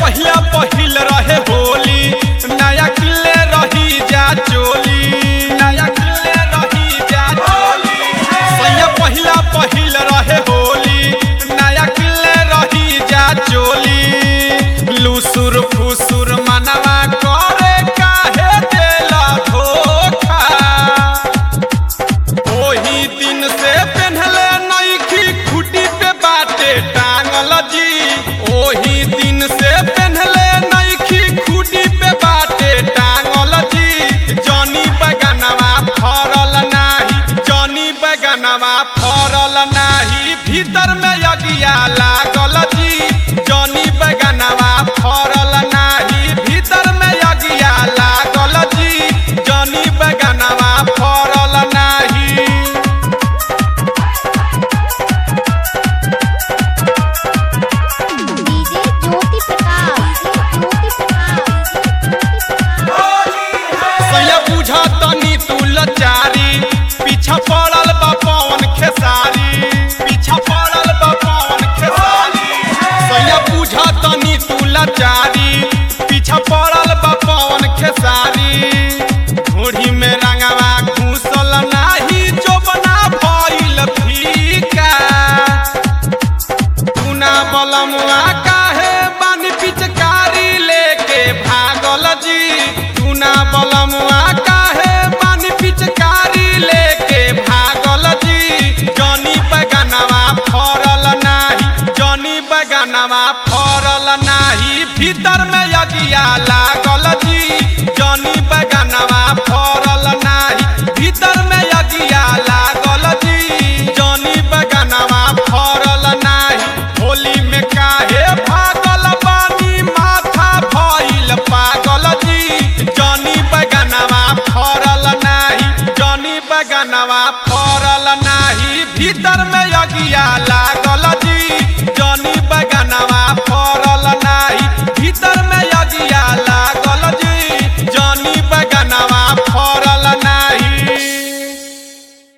पहिला पहिल रहे होली नया किले रही जा चोली नया किले रही जा चोली सैया पहिला पहिल रहे होली नया किले रही जा चोली लुसुर फुसुर मनवा करे काहे देला धोखा ओही दिन से पेन्हले नईखी खूटी पे बाटे टांगल जी ओही दिन से पेन्हले नईखी खूटी पे बाटे टांगल जी जनी बगनवा फरल नाही जनी बगनवा फरल नाही भीतर में यगिया लागल जी जनी बगनवा फरल नाही भीतर में यगिया लागल जी जनी बगनवा फरल नाही डीजे ज्योति प्रकाश ज्योति प्रकाश सैया बुझा तनी तू लचारी पीछा पड़ल बा पवन खेसारी पीछा पड़ल बा पवन खेसारी सैया बुझा तनी तू लचारी पीछा पड़ल बा पवन खेसारी घोड़ी में रंगवा घूसल नाही जो बना भइल फीका टूना बलमुआ काहे बानी पिचकारी लेके भागल जी टूना बलमुआ काहे बानी पिचकारी लेके भागल जी जनी बगनवा फरल नाही जनी बगनवा फरल नाही भीतर में यगिया लागल जी जनी बगनवा फरल नाही भीतर में यगिया लागल जी जनी बगनवा फरल नाही होली में काहे भागल बानी माथा भइल पागल जी जनी बगनवा फरल नाही जनी बगनवा फरल नाही भीतर में यगिया